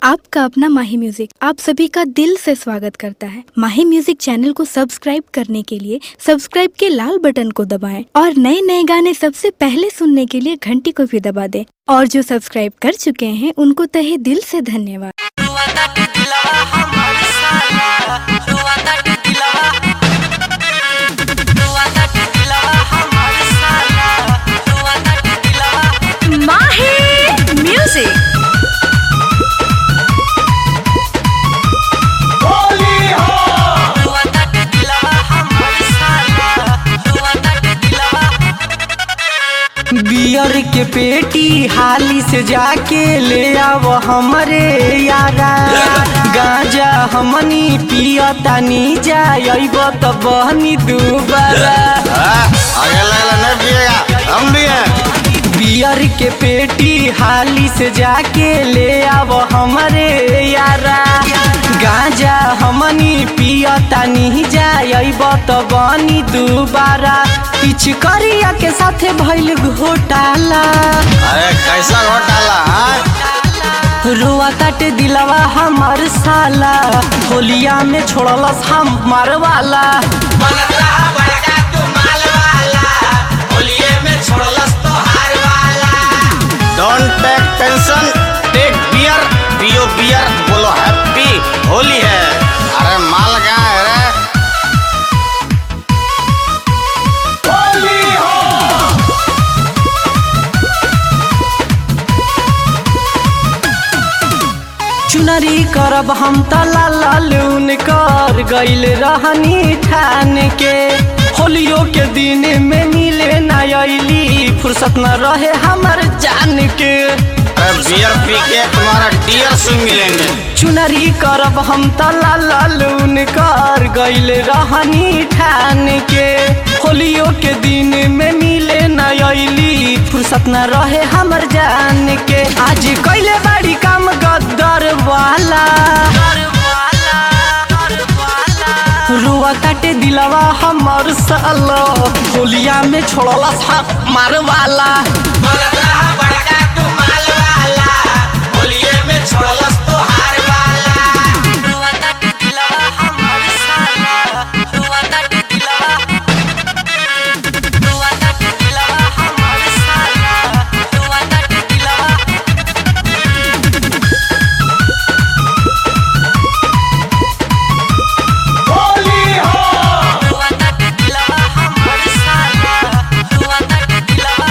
आपका अपना माही म्यूजिक आप सभी का दिल से स्वागत करता है माही म्यूजिक चैनल को सब्सक्राइब करने के लिए सब्सक्राइब के लाल बटन को दबाएं और नए नए गाने सबसे पहले सुनने के लिए घंटी को भी दबा दें और जो सब्सक्राइब कर चुके हैं उनको तहे दिल से धन्यवाद रुआता के दिलवा हमर साला रुआता के दिलवा रुआता के दिलवा हमर साला रुआता के दिलवा माही म्यूजिक रुआता के दिलवा हमर साला रुआता के दिलवा बियर के पेटी हाली से जाके ले आव हमरे यारा गांजा हमनी पियतानी जाइब त बहनी दुबारा आगे लगला नहीं पिएगा हम भी हैं बियर के पेटी हाली से जाके ले आव हमरे यारा गांजा हमनी पियतानी जाइब त बनी दुबारा पिछ करिया के साथे भइल घोटाला अरे कैसा घोटाला हाँ? रुआ ताटे दिलवा हमर साला होलिया में छोड़लस हम वाला don't take tension take beer पियो बियर बोलो हैप्पी होली है अरे माल कहाँ है रे चुनरी करब हम तला लालून कर गइल रहनी ठान के होलियो के दिन में मिले न अइली फुर्सत न रहे हमर जान के अरे बियर पी के तुम्हारा डियर से मिलेंगे चुनरी करब हम तला लालून कर गइल रहनी ठान के होलियो के दिन में मिले न अइली फुर्सत न रहे हमर जान के आज कइले बाड़ी काम गद्दर वाला रुआ ताटे दिलवा हमर सालो होलिया में छोड़ला मार वाला रुआता के दिलवा हमर साला रुआता के दिलवा रुआता के दिलवा हमर साला रुआता के दिलवा रुआता के दिलवा हमर साला रुआता के दिलवा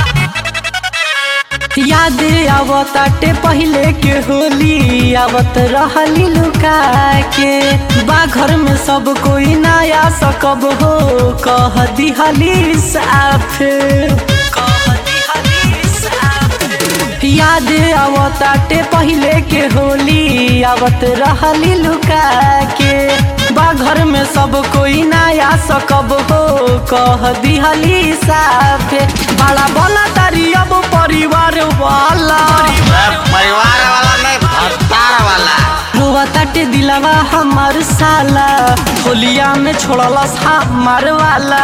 याद आवताटे पहले के होली आवत रहली लुका के बाघर में सब कोई नया सकब हो कह दिहली साफ कह दिहली साफ याद आवताटे पहले के होली आवत रहली लुका के बाघर में सब कोई नया सकब हो कह दिहली साफ बड़ा बना तारी अब परिवार वाला अरे परिवार वाला नहीं भत्तार वाला रुआ ताटे दिलवा हमर साला होलिया में छोड़लस हमर वाला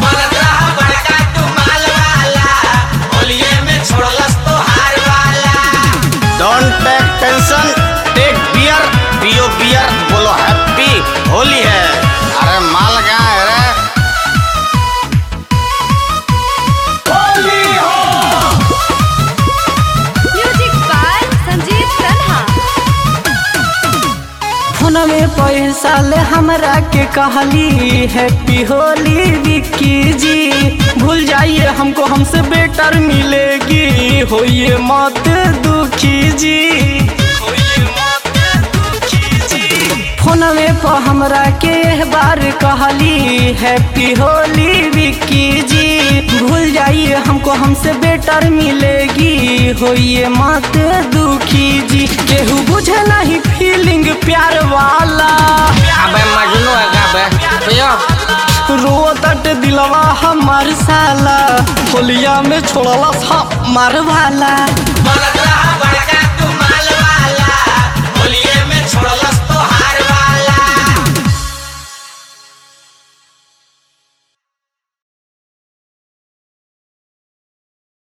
don't take tension take beer पियो बियर बोलो हैप्पी होली है अरे माल कहाँ है रे म्यूजिक बाय संजीव तन्हा फोन में पैसा ले हमरा के कहली हैप्पी होली विक्की जी भूल जाइए हमको हमसे बेटर मिलेगी होइए मत दुखी जी होइए मत दुखी जी फोन में पर हमरा के एह बार कहली हैप्पी होली विक्की जी भूल जाइए हमको हमसे बेटर मिलेगी होइए मत दुखी जी केहू बुझे नहीं फीलिंग प्यार वाला अबे मजनू है क्या बे पियो रो तट दिलवा हमार साला होलिया में छोड़ला हमार वाला